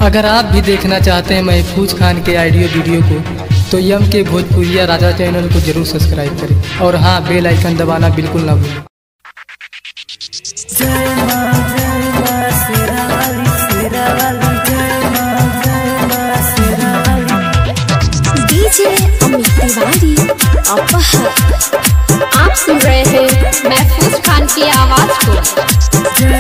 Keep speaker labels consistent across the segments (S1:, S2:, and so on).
S1: अगर आप भी देखना चाहते हैं महफूज खान के ऑडियो वीडियो को तो यम के भोजपुरिया राजा चैनल को जरूर सब्सक्राइब करें और हाँ बेल आइकन दबाना बिल्कुल ना भूलें
S2: डीजे अमित तिवारी अपहर आप सुन रहे हैं महफूज खान की आवाज को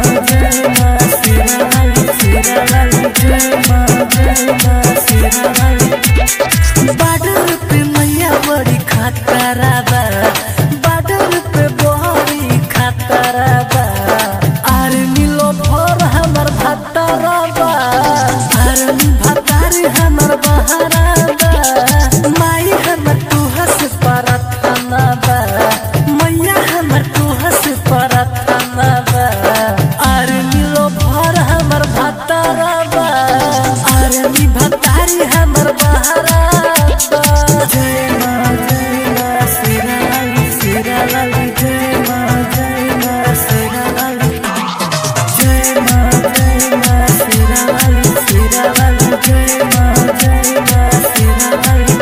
S3: बाडर पे मैया बड़ी खतरा बा बाडर पे बड़ी खतरा बा आर्मी लो भर हमर भतरा बा आर्मी भतारी हमर बहरा बा माई हमर तू हंस परथना बा मैया हमर तू हंस परथना बा आर्मी लो भर हमर भतरा बा आर्मी भतारी हमर बहरा बा जय मां जय मां सिराली सिराली जय मां जय मां सिराली जय मां जय मां सिराली सिराली जय मां जय मां सिराली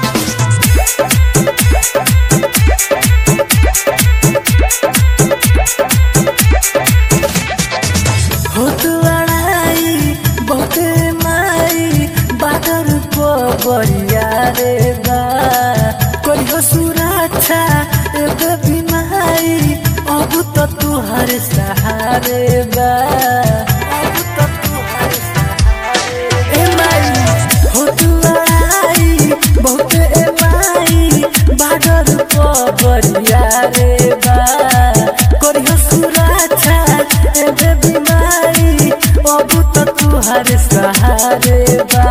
S3: होत लड़ाई बहुत माई बादर को बढ़िया रे बा कोई हो सुरक्षा एक बीमारी अब तो तुहर सहारे बा अब तो तुहर सहारे ए माई होत लड़ाई बहुत ए माई बादर को बढ़िया रे बा कोई हो सुरक्षा एबे बीमारी अब तो तुहर सहारे बा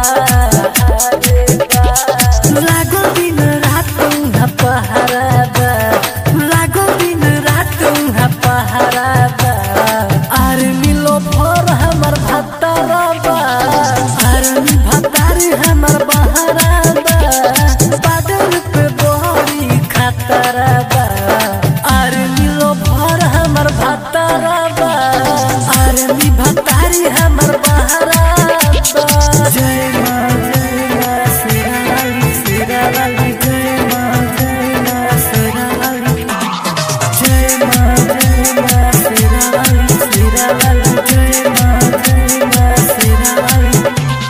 S3: लागो दिन रात उहाँ पहरा बा लागो दिन रात उहाँ पहरा बा आर्मी लो भर हमर भतरा बा आर्मी भतारी हमर बहरा बा बादल पे बड़ी खतरा बा आर्मी लो भर हमर भतरा बा आर्मी भतारी हमर बहरा बा जय मां जय मां सिराली सिराली जय मां जय मां सिराली जय मां जय मां सिराली सिराली जय मां जय मां सिराली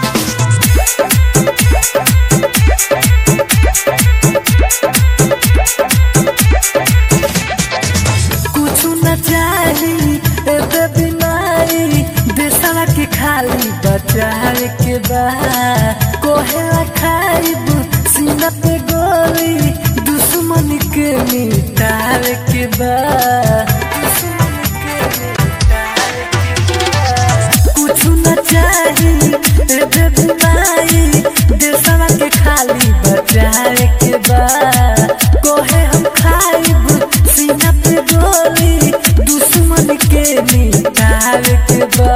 S3: कुछ न चाही एबे बीमारी देशवा के खाली बचावे के बा कोहेला खाइब सीना पे गोली दुश्मन के मिटावे के बा दुश्मन के मिटावे के बा। कुछ न चाही एबे बीमारी देशवा के खाली बचावे के बा कोहे हम खाइब सीना पे गोली दुश्मन के मिटावे के बा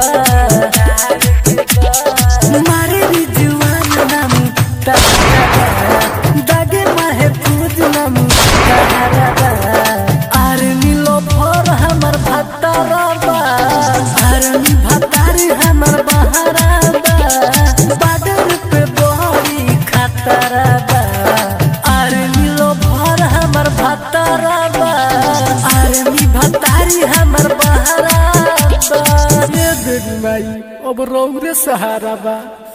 S3: मारे भी जुआन नाम तहरा दागे माहे पूज नाम तहरा आर्मी लो भर हमर भतरा बा आर्मी भतारी हमर बहरा बा बादर पे बड़ी खतरा बा आर्मी लो भर हमर भतरा बा आर्मी भतारी हमर बहरा बा ये देवी माई अब रौरे सहारा बा